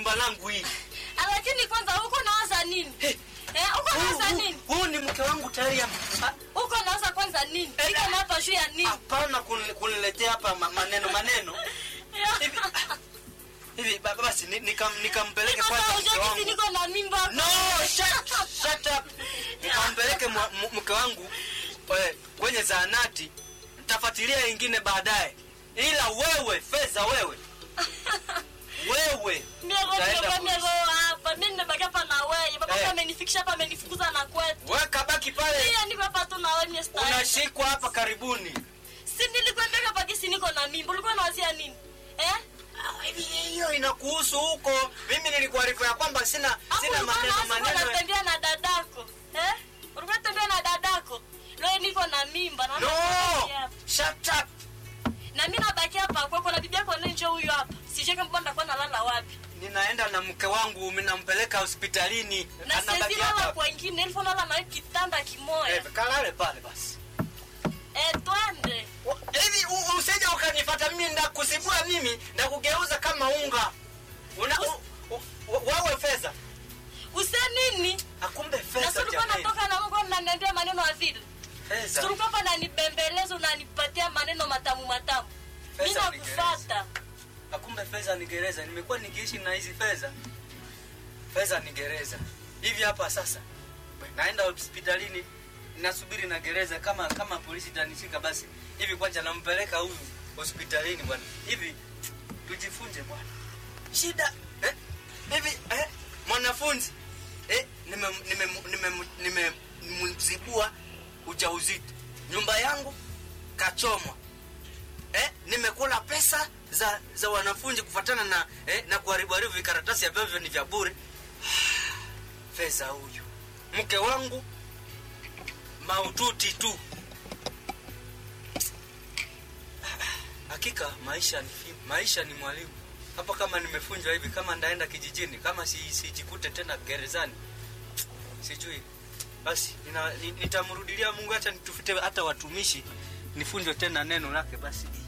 nyumba langu hii lakini kwanza huko nawaza nini Hey. eh huko Huu- nawaza huu- nini huu ni mke wangu tayari am- ha- huko nawaza kwanza nini Eh, iko na hapa juu ya nini hapana kuni- kuniletea hapa ma- maneno maneno hivi hivi ba- basi ni- nikam- nikampeleke Niko kwanza sawa, mke ujue wangu kisi niko na mimba no shut, shut up nikampeleke mwa- mu- mke wangu eh, kwenye zahanati ntafuatilia ingine baadaye ila wewe fedha wewe wewe Miego utaenda miego polisi. miego hapa mimi nimebaki hapa na wewe baba Eh. amenifikisha hapa amenifukuza na kwetu we kabaki pale Pia niko hapa tu na wewe mie stahili. unashikwa hapa karibuni si nilikwambia hapa kisi niko na mimba ulikuwa unawazia nini eh Ah, hivi hiyo inakuhusu huko mimi nilikuarifu ya kwamba sina Hapo sina ulikuwa maneno unaweza kuwa maneno unatembea na dadako eh ulikuwa unatembea na dadako leo niko na mimba na no nabaki hapa. shut up na mimi nabaki hapa kwako na bibi yako nje huyu hapa sijui kama bwana atakuwa nalala wapi ninaenda na mke wangu minampeleka hospitalini na Anabaki siwezi hapa. lala kwengine ilifo nalala na wewe kitanda kimoya Eh, kalale pale basi eh twende Wa- hivi u- usije ukanifata mimi ndakusibua mimi ndakugeuza kama unga una u, u, u, wawe fedha use nini akumbe na fedha si ulikuwa jamani natoka na Mungu unaniambia maneno ya vile fedha Tulikuwa hapa nanibembeleza unanipatia maneno matamu matamu. Mimi Pesa ni nakufuata. akumbe fedha ni gereza nimekuwa nikiishi na hizi fedha fedha ni gereza hivi hapa sasa naenda hospitalini nasubiri na gereza kama kama polisi tanishika basi hivi kwanza nampeleka huyu hospitalini bwana hivi tujifunze bwana shida eh? hivi eh? mwanafunzi eh? nimemzibua nime, nime, nime, nimemzibua ujauzito nyumba yangu kachomwa eh, nimekula pesa za za wanafunzi kufatana na eh, na kuharibu haribu vikaratasi ambavyo ni vya bure fedha huyu mke wangu maututi tu hakika maisha ni fi- maisha ni mwalimu hapa kama nimefunjwa hivi kama ndaenda kijijini kama si- sijikute tena gerezani sijui basi nina- ni- nitamrudilia mungu hata nitufute hata watumishi nifunjwe tena neno lake basi